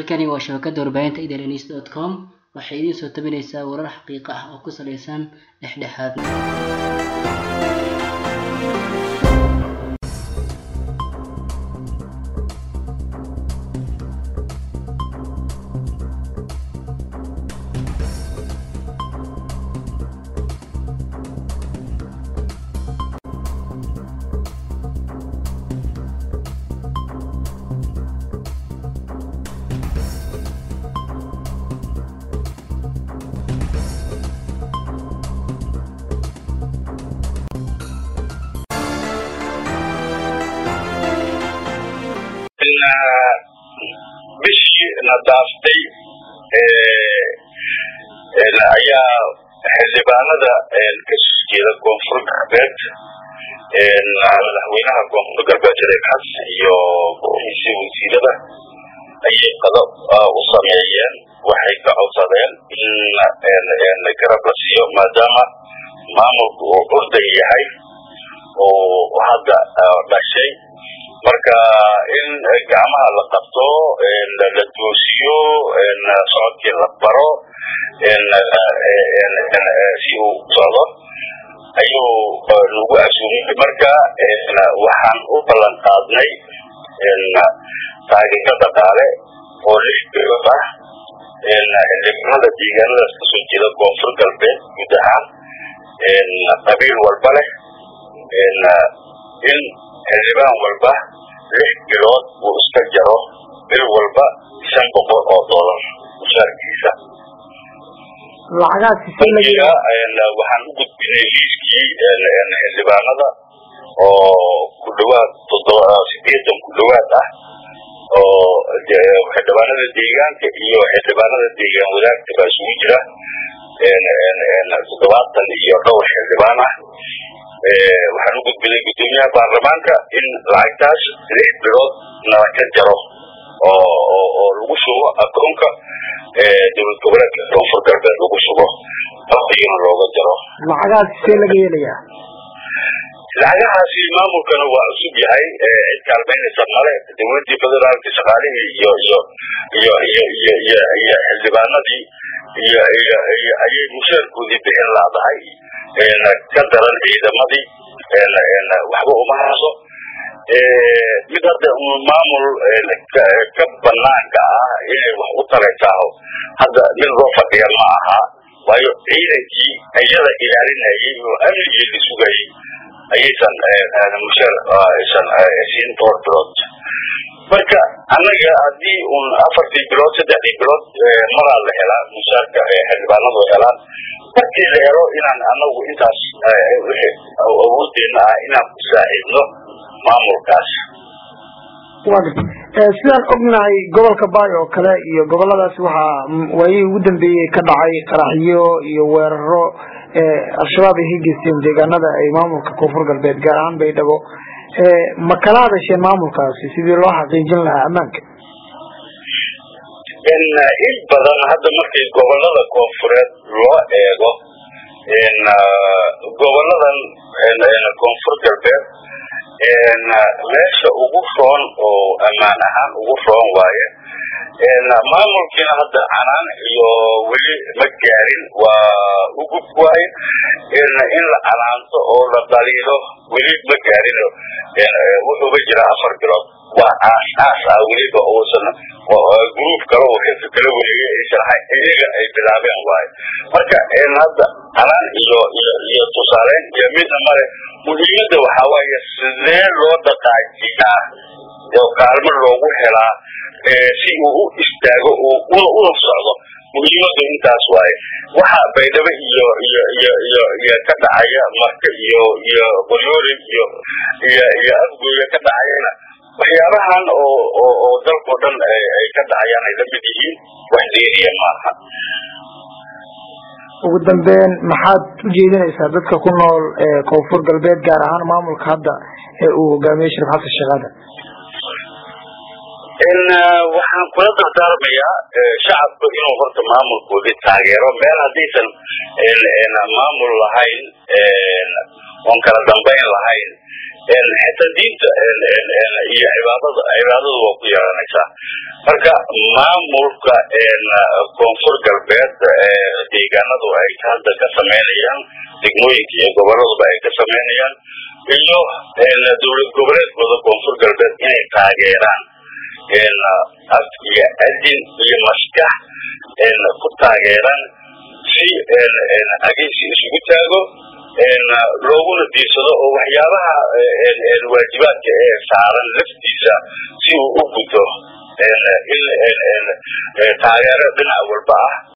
halkani waa shabakada warbaahinta idns dot com waxay idiin soo tabinaysaa warar xaqiiqo ah oo ku saleysan dhexdhexaadnimo bishii na daaftay ayaa xildhibaanada kasoo jeeda koonfur galbeed madaxweynaha koonfur galbeed shariif xasan iyo golihiisi wasiirada ayay qado u sameeyeen waxay ka codsadeen in garab la siiyo maadaama maamulku uu urdan yahay oo hadda dhashay marka in gacmaha la qabto la toosiyo socodkii la baro si uu socdo ayuu nagu asuumay marka waxaan u ballan qaadnay taageero dhaqaale oo lix bilood ah xildhibaanada deegaanadaas kasoo jeeda koonfur galbeed guud ahaan qabiil walba leh in xildhibaan walba lix bilood uu iska jaro bil walba shan boqol oo dollar mushaarkiisa bangiga waxaan u gudbinay liiskii xildhibaanada oo ku dhawaad toddoba sideetan ku dhawaad ah oo xildhibaanada deegaanka iyo xildhibaanada deegaan wadaagta baa isugu jira toddobaatan iyo dhowr xildhibaan ah waxaan u gudbinay guddoomiyaha baarlamaanka in lacagtaas lix bilood nala ka jaro oo oo lagu shubo akoonka dowlad goboleedka koonfur galbeed lagu shubo waqtigana looga jaro lacagaas see laga yeelayaa lacagahaasi maamulkana waa cusub yahay cid kaalmaynaysa male dowladii federaalka shaqaalihii iyo iyo iyo iyo iyo iyo iyo xildhibaanadii iyo iyo iyo ayay mushaarkoodii bixin laadahay ka daran ciidamadii waxba uma hayso mid hadda maamul ka banaanka ah inay wax u taraysaao hadda mid loo fadhiya ma aha waayo ciidankii iyada ilaalinayay oo amnigii la sugayay ayaysan mushaar aysan siin dhowr bilood marka annaga haddii un afartii bilood saddexdii bilood maraa la helaa mushaarka xildhibaanadu helaan markii la helo inaan anagu intaas awoodeena ah inaan ku saaxiibno maamulkaas sidaan ognahay gobolka baay oo kale iyo goboladaas waxaa waayihii ugu dambeeyey ka dhacay qaraxyo iyo weeraro al-shabaab ay ka geysteen deegaanada ay maamulka koonfur galbeed gaar ahaan baydhabo ma kala hadasheen maamulkaasi sidii loo xaqiijin lahaa ammaanka in badan hadda markii gobolada koonfureed loo eego goboladan koonfur galbeed meesha ugu roon oo ammaan ahaan ugu roon waaye maamulkiina hadda canaan iyo weli ma gaarin waa ugub waaye in la canaanto oo la daliilo weli ma gaarin wuxuuba jira afar bilood waa aas aas ah weliba uusan gruub kale oo xilka kala wareegay aysan ahayn iyaga ay bilaabeen waaye marka hadda canaan iyo iyo iyo tusaaleyn iyo midna male muhiimadda waxaa waaye sidee loo dhaqaajiyaa oo kaalmo loogu helaa si uu u istaago una una socdo muhiimadu intaas waaye waxa baydhabo iyo iyo iyo iyo iyo ka dhacaya marka iyo iyo qoryoolin iyo iyo iyo afgooya ka dhacayana waxyaabahan oo oo oo dalkao dhan ay ka dhacayaan ay lamid yihiin wax deeriya maaha ugu dambeyn maxaad u jeedinaysaa dadka ku nool koonfur galbeed gaar ahaan maamulka hadda ee uu hogaamiyey shariif xasan sheekhaada waxaan kula dardaarmayaa shacabku inuu horta maamulkoodii taageero meel haddaysan maamul lahayn oon kala dambayn lahayn xitaa diinta iyo cibaadada cibaadadu waa ku yeelanaysaa marka maamulka koonfur galbeed deegaanadu ay hadda ka sameynayaan degmooyinka iyo goboladuba ay ka sameynayaan iyo dowlad goboleedkooda koonfur galbeed inay taageeraan af iyo adin iyo maskax ku taageeraan si ageysi isugu taago looguna diirsado oo waxyaabaha waajibaadka ee saaran laftiisa si uu u guto in taageero dhinac walba ah